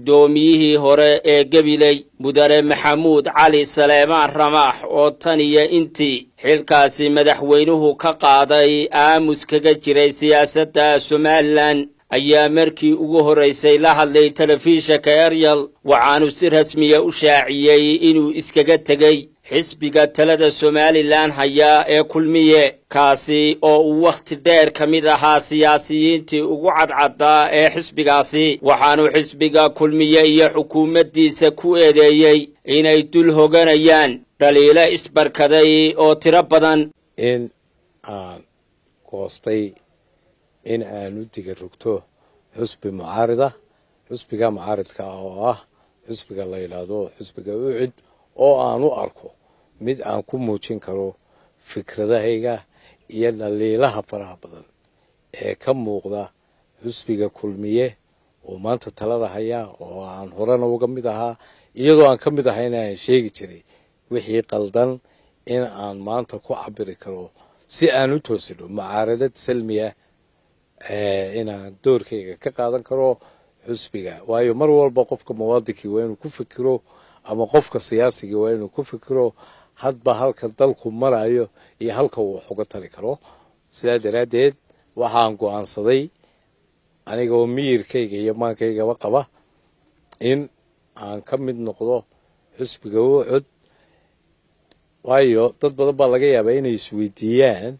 guddoomiyihii hore ee gabiley mudane maxamuud cali saleemaan ramaax oo tan iyo intii xilkaasi madaxweynuhu ka qaaday aamus kaga jiray siyaasadda somalilan ayaa markii ugu horraysay la hadlay telefishanka eryal waxaanu si rasmiya u shaaciyey inuu iskaga tegey xisbiga talada somalilan hayaa ee kulmiye kaasi oo uu wakhti dheer ka mid ahaa siyaasiyiintii ugu cadcaddaa ee xisbigaasi waxaanu xisbiga kulmiye iyo xukuumaddiisa ku eedeeyey inay dul hoganayaan dhaliilo isbarkaday oo tiro badan in aan goostay in aan u diga rogto xusbi mucaarida xusbiga mucaaridka ah oo ah xusbiga la yidhaahdo xusbiga ucid oo aan u arko mid aan ku muujin karo fikradahayga iyo dhaliilaha faraha badan ee ka muuqda xusbiga kulmiye oo maanta talada hayaa oo aan horena uga mid ahaa iyadoo aan ka mid ahayna aan sheegi jiray wixii qaldan in aan maanta ku cabiri karo si aan u toosino mucaaradad salmiya inaan doorkayga ka qaadan karo xusbiga waayo mar walba qofka muwaadinkii waa inuu ku fikiro ama qofka siyaasigii waa inuu ku fikiro hadba halka dalku marayo iyo halka uu wax uga tari karo sidaa daraaddeed waxaan go-aansaday aniga oo miyirkayga iyo maankaygaba qaba in aan ka mid noqdo xusbiga ucod waayo dad badan baa laga yaabaa inay isweydiiyaan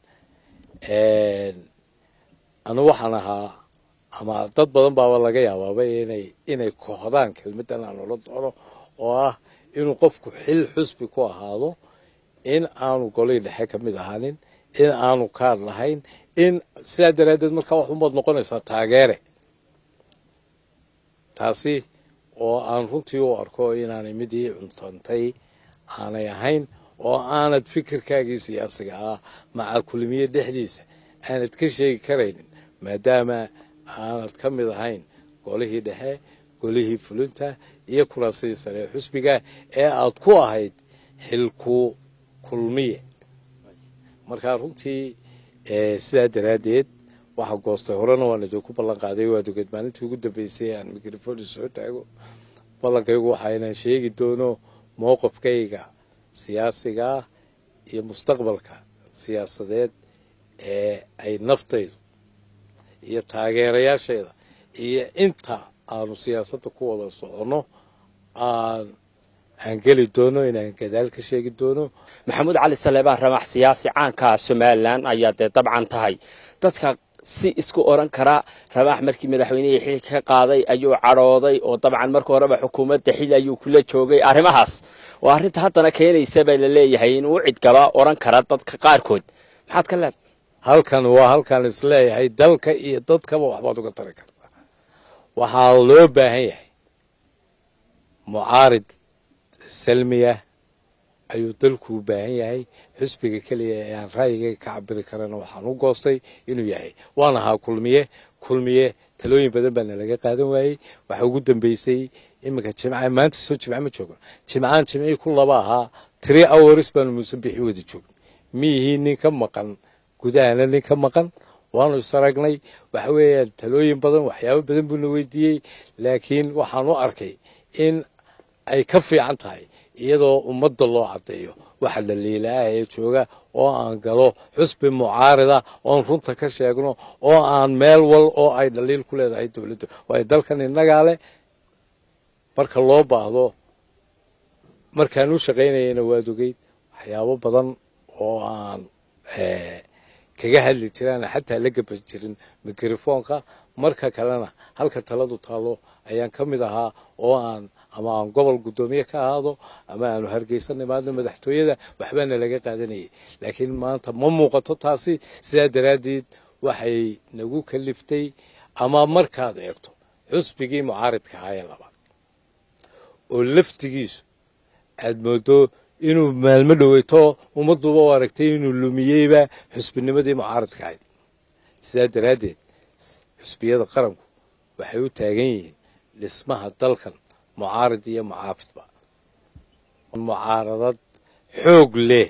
anu waxaan ahaa ama dad badan baaba laga yaabaaba inay inay kohdaan kelmaddan aan ola doono oo ah inuu qofku xil xusbi ku ahaado in aanu golihii dhexe ka mid ahaanin in aanu kaad lahayn in sidaa daraaddeed markaa wax umaad noqonaysaa taageere taasi oo aan runtii u arko inaanay mid ii cuntantay aanay ahayn oo aanad fikirkaagii siyaasiga ah maca kulmiye dhexdiisa aanad ka sheegi karaynin maadaama aanad ka mid ahayn golihii dhexe golihii fulinta iyo kuraasadii sare ee xusbiga ee aad ku ahayd xilku kulmiye markaa runtii sidaa daraaddeed waxaa goostay horena waan idinku ballan qaaday waa dogeed maalintii ugu dambeysay aan mikrofoni soo taago ballankaygu waxaa inaan sheegi doono mowqifkayga siyaasigaa iyo mustaqbalka siyaasadeed ee ay naftaydu iyo taageerayaasheeda iyo inta aanu siyaasadda ku wada soconno aan aan geli doono inaan gadaal ka sheegi doono maxamuud cali saleebaan ramax siyaasi caanka somalilan ayaa dee dabcan tahay dadka si isku odhan kara ramaax markii madaxweynihii xilka ka qaaday ayuu cadhooday oo dabcan marka horeba xukuumadda xil ayuu kula joogay arrimahaas oo arrinta haddana keenaysa baa la leeyahay inuu cidgaba odhan kara dadka qaarkood maxaad ka leedahay halkan waa halkaan isleeyahay dalka iyo dadkaba waxbaad uga tari kartaa waxaa loo baahan yahay mucaarid salmiya ayuu dalku u baahan yahay xusbiga keliya ee aan ra'yigayga ka cabiri karana waxaan u goostay inuu yahay waan ahaa kulmiye kulmiye talooyin badan baana laga qaadan waayey waxaa ugu dambeysay iminka jimca maanta soo jimce ma joogno jimcaan jimcii ku laba ahaa tiri hours baanu muuse bixi wada joogna miyihii nin ka maqan gudahana nin ka maqan waanu isaragnay waxa weeyaan talooyin badan waxyaabo badan buuna weydiiyey laakiin waxaan u arkay in ay ka fiican tahay iyadoo ummadda loo caddeeyo waxa la liilaaah ee jooga oo aan galo xusbi mucaarida oon runta ka sheegno oo aan meel wal oo ay dhaliil ku leedahay dowladda waayo dalkan innagaa leh marka loo baahdo markaan u shaqaynayana waad ogeyd waxyaabo badan oo aan kaga hadli jiraan xataa la gaban jirin mikrofoonka marka kalena halka taladu taalo ayaan ka mid ahaa oo aan ama aan gobol guddoomiye ka ahaado ama aanu hargeysa nimaadno madaxtooyada waxbaana laga qaadanayay laakiin maanta ma muuqato taasi sidaa daraaddeed waxay nagu kaliftay ama markaad eegto xusbigii mucaaridka ahaa ee labaad oo laftigiisu aad moodo inuu maalmo dhoweyto ummadduba u aragtay inuu lumiyeyba xusbinimadii mucaaridka ahayd sidaa daraaddeed xusbiyada qaranku waxay u taagan yihiin dhismaha dalkan mucaarid iyo mucaafidba mucaaradad xoog leh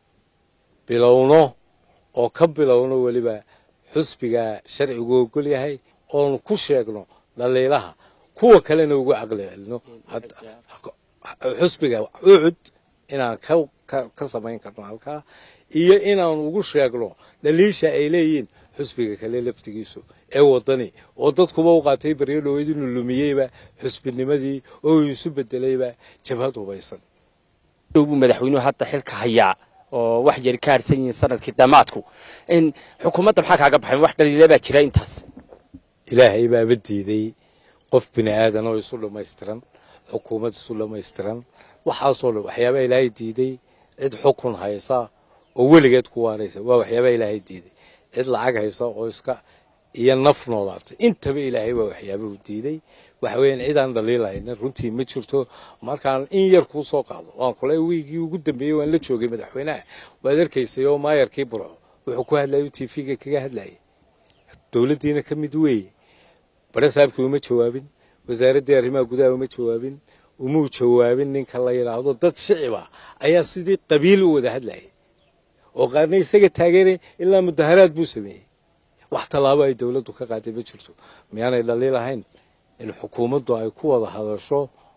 bilowno oo ka bilowno weliba xusbiga sharcigu ogol yahay oonu ku sheegno dhaliilaha kuwa kalena ugu caqli celino xusbiga ucud inaan ka samayn karno halkaa iyo inaan ugu sheegno dhaliisha ay leeyihiin xusbiga kale laftigiisu ee wadani oo dadkuba u qaatay baryo dhaweyd inuu lumiyeyba xusbinimadii oo uu isu bedelayba jabhad hubaysan buu madaxweynuhu hadda xilka hayaa oo wax yari ka harsan yihiin sanadkii dhammaadku in xukuumadda maxaa kaaga baxay wax dhaliila baa jira intaas ilaahay baaba diiday qof bini aadan oo isu dhammaystiran xukuumad isu dhammaystiran waxaasoo dhan waxyaabaa ilaahay diiday cid xukun haysa oo weligeed ku waaraysa waa waxyaabaa ilaahay diiday cid lacag haysa oo iska iyo naf noolaatay intaba ilaahay waa waxyaabahu diiday waxa weeyaan cidaan dhaliilahayna runtii ma jirto markaan in yar kuu soo qaado waan kule wiigii ugu dambeeyey waan la joogay madaxweynaha waad arkaysay oo maayarkii burco wuxuu ku hadlayay t v-ga kaga hadlayay dowladdiina ka mid weeye bare saabkii uma jawaabin wasaaraddii arrimaha gudaha uma jawaabin umuu jawaabin ninka la yidhaahdo dad shiciba ayaa sidii qabiil u wada hadlayay oo qaarna isaga taageeray ilaa mudaharaad buu sameeyey wax tallaabo ay dowladdu ka qaaday ma jirto miyaanay dhaliilahayn in xukuumaddu ay ku wada hadasho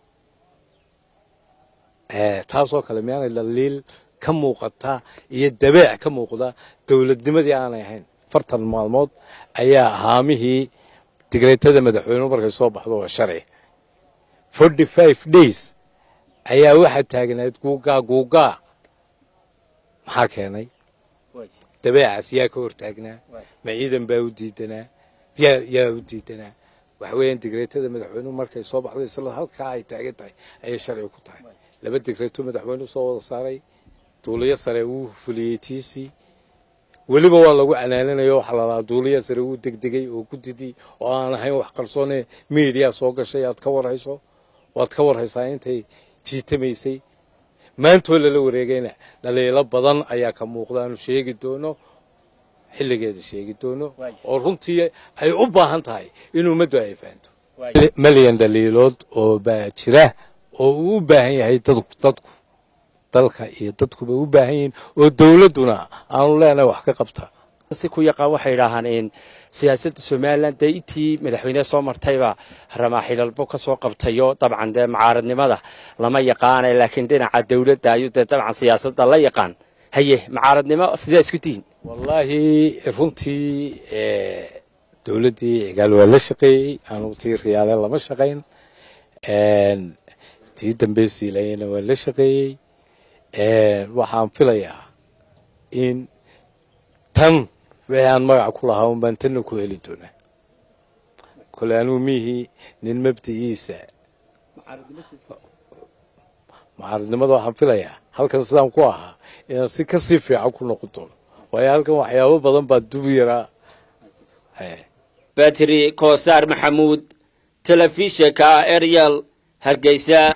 taasoo kale miyaanay dhaliil ka muuqata iyo dabeec ka muuqda dowladnimadii aanay ahayn fartan maalmood ayaa haamihii digreetada madaxweynuhu markay soo baxdo waa sharci forty five days ayaa waxaa taagnayd guugaa guugaa maxaa keenay dabeecaas yaa ka hortaagnaa ma ciidan baa u diidanaa yaa yaa u diidanaa waxa weeyaan digreetada madaxweynuhu markay soo baxday isla halkaa ay taagan tahay ayay sharci ku tahay laba digreeto madaxweynuhu soo wada saaray duuliyo sare wuu fuliyey tiisii weliba waa lagu canaananayo waxaa lalahaa duuliya sare wuu degdegay oo ku didi oo aan ahayn wax qarsoone miidiya soo gashay aad ka warhayso waad ka warhaysaa intay jiitamaysay maantoo lala wareegayna dhaliilo badan ayaa ka muuqda aanu sheegi doono xilligeeda sheegi doono oo runtii ay u baahan tahay in ummaddu ay fahanto malyan dhaliilood oo baa jira oo uu u baahan yahay dadku dalka iyo dadkuba u baahan yihiin oo dowladduna aanu leenahay wax ka qabta si ku yaqaan waxay idhaahaan in siyaasadda somalilan dee intii madaxweyneha soo martayba ramaaxilalbo ka soo qabtayo dabcan dee mucaaradnimada lama yaqaana laakiin dhinaca dowladda ayuu dee dabcan siyaasadda la yaqaan haye mucaaradnimo sidaa isku tihiin wallaahi runtii dowladdii cigaal waa la shaqeeyey anugu tii riyaale lama shaqayn tii dambe siilayana waa la shaqeeyey waxaan filayaa in tan wixii aan magac ku lahaa un baan tanna ku heli doonaa kole anugu mihii nin mabdi'iisa mucaaradnimada waxaan filayaa halkan sidaan ku ahaa inaan si kasii fiican ku noqon doono waayo halkan waxyaabo badan baa dub yaraa batri koosaar maxamuud telefishinka eryal hargeysa